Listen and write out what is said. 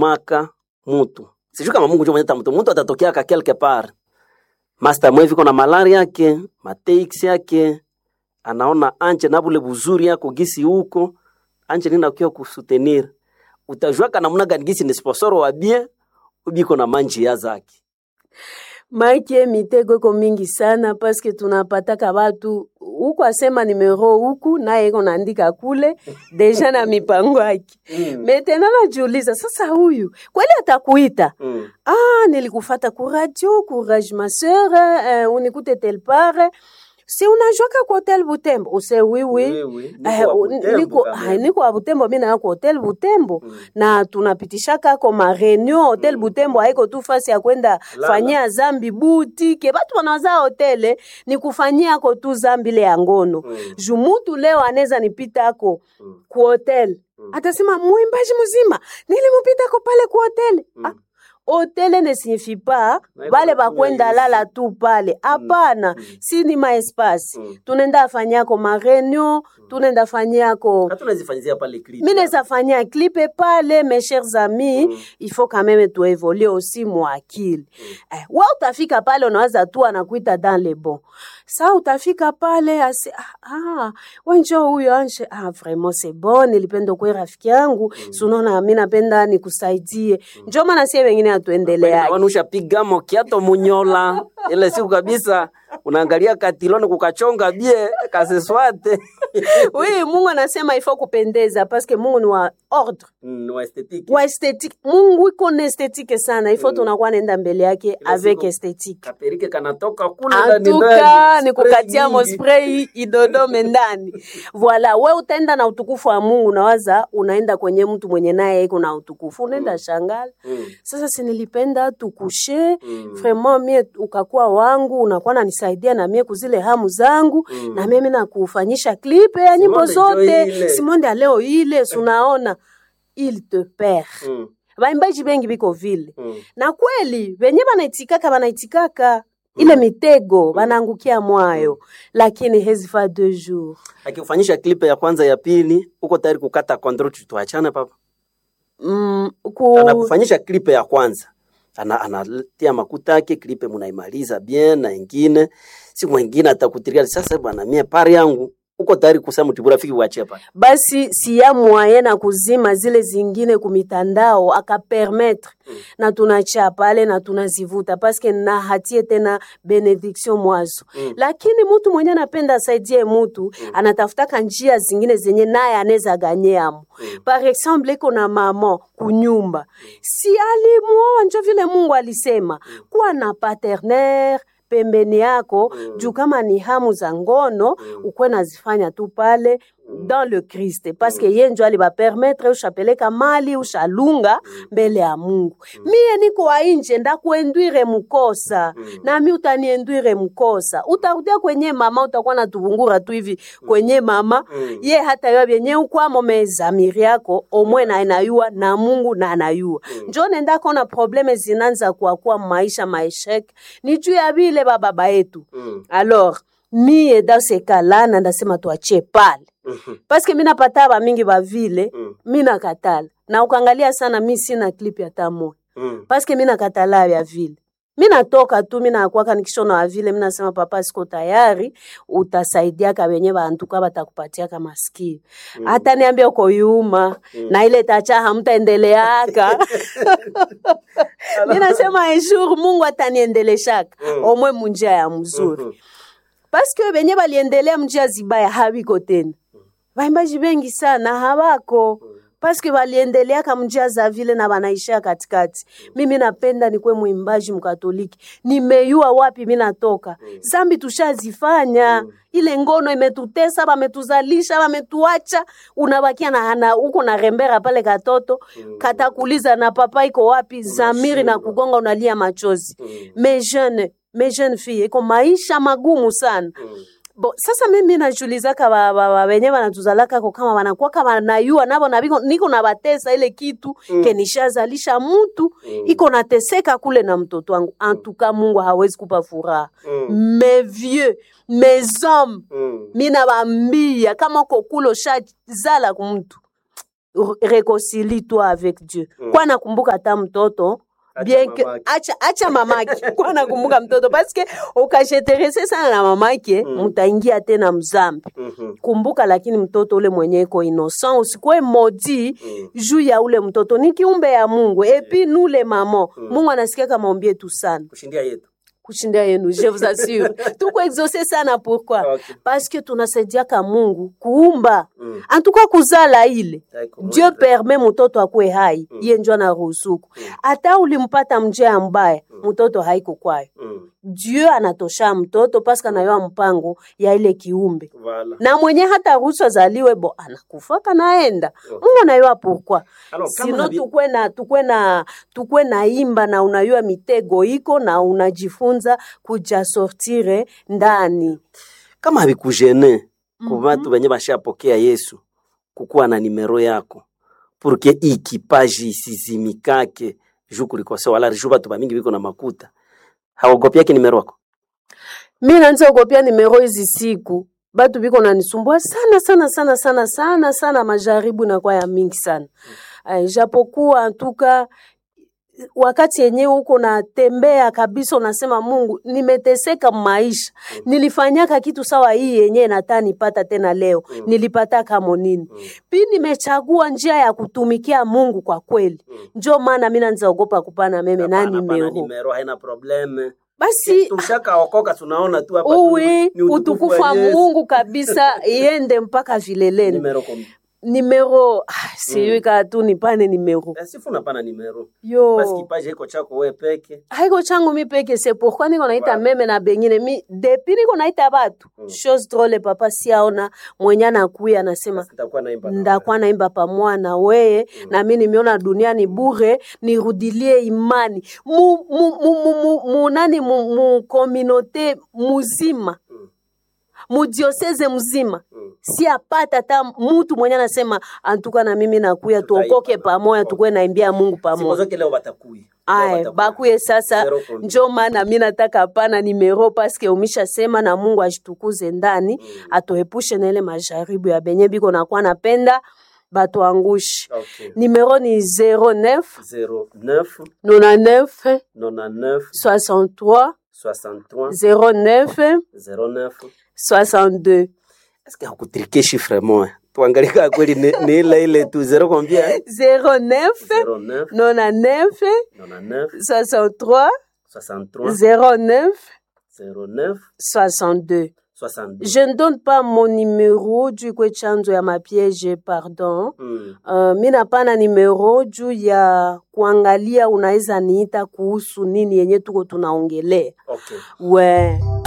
anatumaka mutu sijui kama Mungu ndio mwenye mtu mtu atatokea ka quelque part master mwevi kona malaria yake mateix yake anaona anje na bule buzuri yako gisi huko anje nina kwa kusutenir utajua kana namna gani gisi ni sponsor wa bien ubiko na manji ya zake maike mitego iko mingi sana paske tunapataka batu huku asema nimero huku naye iko naandika kule deja na mipango yake mm. metena najiuliza sasa huyu kweli atakuita mm. ah nilikufata ku radio courage ma sœur eh, unikute tel part si unajoka ku hotel butembo use oui oui Oui, oui. Eh, Niko wa u- Butembo niko kama. ah, niko wa butembo mi nayo ku hotel butembo Mm. na tunapitishaka ko mareunion hotel butembo haiko tu fasi ya kwenda Lala. fanyia zambi butike batu wanawaza hotele ni kufanyia ko tu zambi ile ya ngono Mm. juu mutu leo anaweza nipita ako Mm. ku hotel Mm. atasema mwimbaji mzima nilimupita ko pale ku hotel Mm. ah, hotele ne signifie pas Na iko bale na bakwenda kuya lala tu pale hapana Mm. si ni maespasi Mm. tunaenda afanyako mareunion tunaenda fanyako hata unazifanyizia pale clip mi naweza fanyia clipe pale mes chers amis Mm. il faut quand même tuevolue aussi mwakili eh, wa utafika pale unawaza tu anakuita dans le bon sa utafika pale ase ah, ah, wenjo huyo anshe ah, vraiment c'est bon nilipenda kwe rafiki yangu mm. sunaona mi napenda nikusaidie mm. njo maana sie wengine hatuendeleake wanusha pigamo kiato munyola ile siku kabisa unaangalia katiloni kukachonga bie kaseswate oui mungu anasema ifo kupendeza paske mungu ni wa ordre Mm, wa estetiki wa esthétique mungu iko na esthétique sana ifo Mm. tunakuwa naenda mbele yake Kila avec siku. esthétique kaperike kanatoka kule ndani antuka ndani, ni spray kukatia nyingi. mospray idodome ndani voila we utaenda na utukufu wa mungu nawaza unaenda kwenye mtu mwenye naye iko na utukufu unaenda Mm. shangala Mm, sasa sinilipenda tukushe mm, vraiment mie ukakuwa wangu unakuwa nanisaidia na mie kuzile hamu zangu Mm. na mimi nakufanyisha klipe ya nyimbo Simonde jo ile. zote simonde ya leo ile sunaona il te perd mm, baimbaji bengi biko vile mm. na kweli venye banaitikaka banaitikaka ile mitego banaangukia mwayo lakini hezifa deux jours akifanyisha klipe ya kwanza ya pili uko tayari kukata control tuachane papa mm, ku... anakufanyisha klipe ya kwanza ana anatia makuta yake klipe munaimaliza bien na ingine siku ingine atakutiria sasa bwana mie pari yangu uko tayari kusema mtiburafiki uachie pale basi siya mwaye na kuzima zile zingine kumitandao akapermetre Mm. na tunacha pale na tunazivuta paske na hatie tena benediction mwazo Mm. lakini mutu mwenye anapenda asaidie mutu anatafutaka njia zingine zenye naye anaweza ganyeamo Mm. par exemple iko na mama kunyumba si alimwoa njo vile mungu alisema kuwa na paterner pembeni yako Mm. juu kama ni hamu za ngono Mm. ukwe nazifanya tu pale dans le Christ parce que ye njo alibapermetre ushapeleka mali ushalunga mbele ya Mungu. Mie niko wa nje ndakuendwire mukosa Mm. nami utaniendwire mukosa, utarudia kwenye mama, utakuwa na tuvungura tu hivi kwenye mama Mm. ye hata yo vyenye ukwamo mezamiri yako omwe na anayua na Mungu na anayua Mm. njo nenda kona probleme zinanza kuakuwa maisha maeshek ni juu ya vile bababa yetu Mm. alors mie dans ce cas-là na ndasema tuachie pale Mhm. paske mi napata ba mingi ba vile Mm. mi nakatala na ukangalia sana mi sina clip ya tamo Mm. paske mi nakatala ya vile mi natoka tu mi nakwaka nikishona wa vile mi nasema papa siko tayari utasaidiaka wenye bantuka batakupatiaka maskio Mm. hata niambia uko yuma Mm. na ile tacha hamtaendeleaka mi nasema un jour mungu ataniendeleshaka Mm. omwe munjia ya mzuri Mhm. paske benye baliendelea mjia zibaya habiko tena baimbaji bengi sana habako paske baliendeleaka mjia za vile na banaishia katikati mimi napenda nikwe mwimbaji mkatoliki nimeyua wapi mi natoka zambi tushazifanya ile ngono imetutesa bametuzalisha bametuacha unabakia na hana uko na rembera pale katoto katakuliza na papa iko wapi zamiri na kugonga unalia machozi Mm. mes jeunes mes jeunes filles iko maisha magumu sana Mm. bo sasa mimi najulizaka ba- ba- ba- wenye banatuzalakako kama banakwaka banayua nabo nabiko niko na batesa ile kitu Mm. ke nishazalisha mutu Mm. iko nateseka kule na mtoto wangu antuka mungu hawezi kupa furaha Mm. mes vieux mes hommes Mm. mina bambia kama uko kule ushazala kumtu r- réconcilie toi avec Dieu. Mm. Kwa nakumbuka hata mtoto Acha bien que mamake. acha acha mamake kwa nakumbuka mtoto parce que ukasheterese sana na mamake Mm. mutaingia tena mzambi Mhm. kumbuka lakini mtoto ule mwenye iko innocent usikuwe modi Mm. juu ya ule mtoto ni kiumbe ya mungu epi nule mamo mungu anasikia kama ombi yetu sana kushindia yetu kushinda yenu je vous assure tuko exauce sana pourquoi Okay. parce que tunasaidiaka mungu kuumba Mm. antuka kuzala ile Taiko dieu moja. permet mtoto akwe hai iye njo anaruhusuku hata ulimpata njia mbaya mtoto haiko kwayo Mm. dieu anatosha mtoto paske anayoa mpango ya ile kiumbe Voilà. na mwenye hata ruhusu azaliwe bo anakufaka naenda mungu anayua pourquoi Alors, kama sino habi- tukwe na tukwe na tukwe na imba na unayua mitego iko na unajifunza kuja sortire ndani kama havikujene ku vatu venye vashapokea yesu kukuwa na nimero yako purke ikipaji isizimikake juu kulikose wala juu vatu vamingi viko na makuta haogopiake nimero yako mi nanza okopia nimero hizi siku batu biko nanisumbua sana sana sana sana sana sana majaribu nakuwa ya mingi sana mm. japokuwa antuka wakati yenyewe huko natembea kabisa unasema mungu nimeteseka maisha mm. nilifanyaka kitu sawa hii yenyewe nataa nipata tena leo mm. nilipata kamo nini mm. pi nimechagua njia ya kutumikia mungu kwa kweli mm. njo maana mi nanzaogopa kupana meme na Hapana, hapana, nimero nimero haina probleme basi tushakaokoka tunaona tu hapa tu uwi ni utukufu wa Yesu. mungu kabisa iende mpaka vileleni nimero kom- nimero ah, sijui kaa tu nipane nimero Eh, sifu napana nimero yo basi kipaji iko chako we peke haiko changu mi peke se pourquoi niko naita Voilà. meme na bengine mi depuis niko naita batu chose drole papa siaona mwenye anakuya anasema sitakuwa naimba na ndakuwa naimba pamoja na weye na mi nimeona dunia ni bure nirudilie imani mu, mu, mu, mu, mu, mu, nani mu, mu kominote muzima Mm. mudioseze mzima Mm. si apata hata mutu mwenye anasema antuka na mimi nakuya tuokoke Tutaimba. pamoja tukuwe naimbia mungu siku pamoja zote leo batakuya Leo Aye, batakuya. bakuye sasa Zero control. njo maana mi nataka pana nimero paske umisha sema na mungu ashitukuze ndani atuepushe na ile majaribu ya benye biko nakuwa napenda batuangushi Okay. nimero ni 09 09 99 99 63 63 09 09 62 eske hakutrike chiffre moya tuangalie kaa kweli ni ni ile ile tu zero combien 09 09 99 99 63 63 09 09 62 62 Je ne donne pas mon numéro juu kwe chanzo ya mapiège pardon. Mm. Uh, mi napana numero juu ya kuangalia unaweza niita kuhusu nini yenye tuko tunaongelea. Okay. We